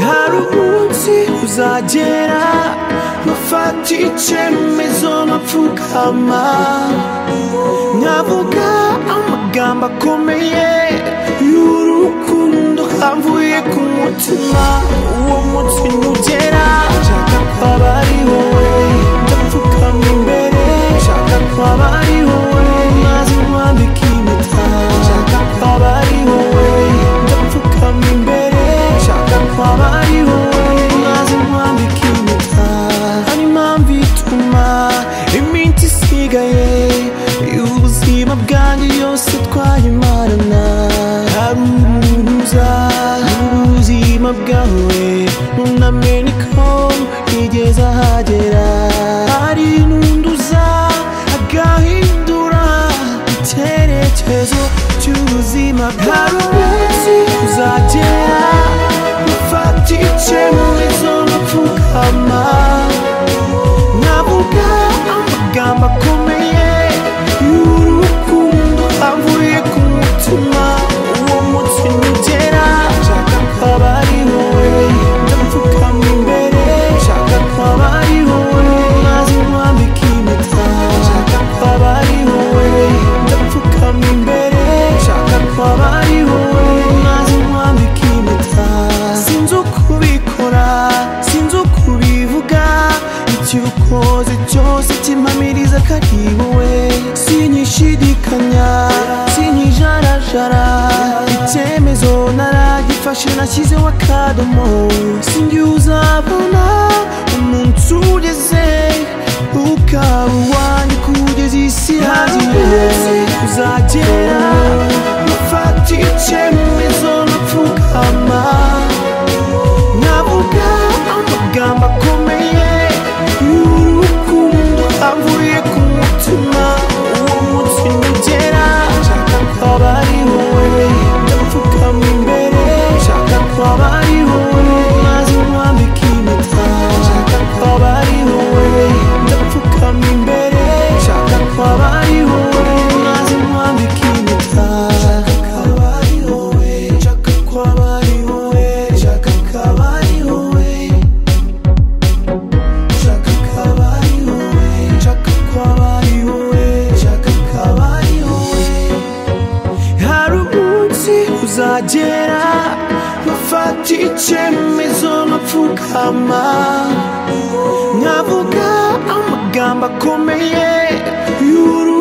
hari umunsi uzagera mufata icyemezo nkapfukama nkavuga amagambo akomeye y'urukundo kamvuye ku mutima uwo munsi nugera nshaka ko aba ari wowe ndapfukama imbere nshaka ko aba ari wowe maze nkwambika impeta nshaka ko aba ari wowe ndapfukama imbere nshaka ko aba ari wowe maze nkwambika impeta hari impamvu ituma iminsi isigaye y'ubuzima bwanjye yose twayimarana hari umuntu uza ubuzima bwawe ntunamenye ko yigeze ahagera hari n'unduza agahindura icyerekezo cy'ubuzima bwawe hari umunsi uzagera ufata icyemezo n'upfukama navuga amagambo akomeye y'urukundo avuye ku mutima uwo munsi nugera nshaka ko aba ari wowe ndapfukama imbere nshaka ko aba ari wowe maze nkwambika impeta nshaka ko aba ari wowe ndapfukama imbere nshaka ko aba ari wowe maze nkwambika impeta sinzi ukubikora sinzi ukubivuga icyo ukoze cyose kimpamiriza ko ari wowe sinyishidikanya sinyijarajara icyemezo naragifashe nashyizeho akadomo singi uzabona umunsi ugeze ukaba uwanjye kugeza isi haziwe uzagera ufata icyemezo n'upfukama navuga amagambo akomeye y'urukundo avuye ku mutima uwo munsi nugera nshaka ko aba ari wowe ndapfukama imbere nshaka ko aba ari wowe maze nkwambika impeta nshaka ko aba ari wowe ndapfukama imbere nshaka ko aba ari wowe maze nkwambika impeta nshaka ko aba ari wowe nshaka ko aba ari wowe nshaka ko aba ari wowe Chaka kabari wowe, chaka kabari wowe, chaka kabari wowe. Hari umunsi uzagera nkafata icyemezo nkapfukama nkavuga amagambo akomeye y'uru